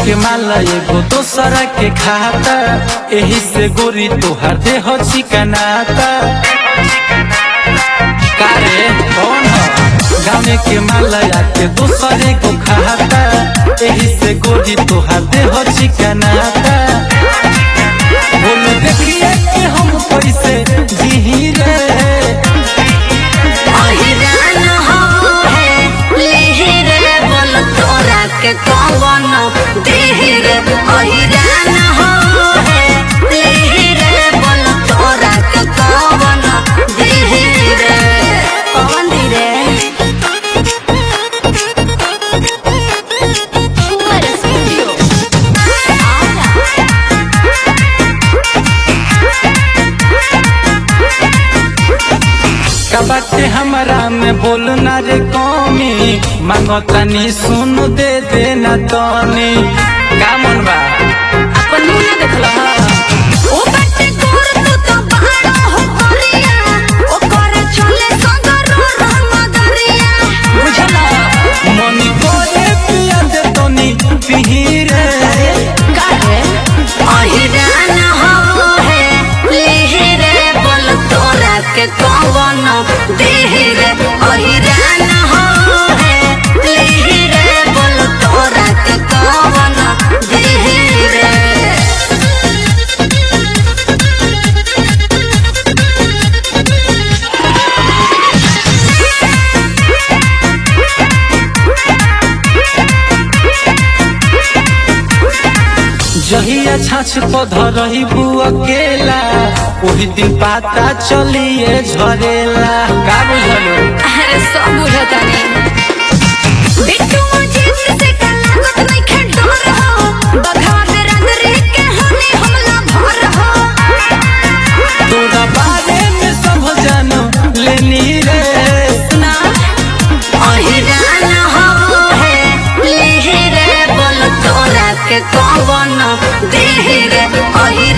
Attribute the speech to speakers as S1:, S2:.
S1: के माला एगो दोसरा के खाता एही से गोरी तोहार देह चिकनाता कारे कौन ह गाने के माला के दोसरे को खाता एही से गोरी तोहार देह चिकनाता बोल देखिए कि हम कैसे जिही रे
S2: अहिरान हो है लेहिर बोल तोरा के कौन देहिर अहिरान हो है लेहिर बोल तोरा के कौन देहिर कौन धीरे
S1: का बाटे हमरा में बोलना रे कमी मांगो तनी सुन दे देना तनी का मन बा
S2: अपन मुंह ना देखला ओ बटे गोर तू तो बहाना हो करिया ओ करे चले संगर रंग दरिया बुझला
S1: मनी कोरे पिया दे तनी पिही रे
S2: काहे अहिरान हो है लेहिरे बोल तोरा के कौन देहिरे अहिरान हो है लेहिरे बोल तोरा के कौन देहिरे
S1: जहिया छाछ पध रही बु अकेला ओही दिन पाता चलिए झरेला का बुझलो
S2: अरे सब बुझता नहीं बिट्टू जीत से का लागत नहीं खे डर हो बघा दे रंग रे के हमें हमला भर हो
S1: तोरा बारे में सब जानो लेनी रे
S2: ना अहिरान हो है लेहिरे बोल तोरा के कौन देहिरे अहिरान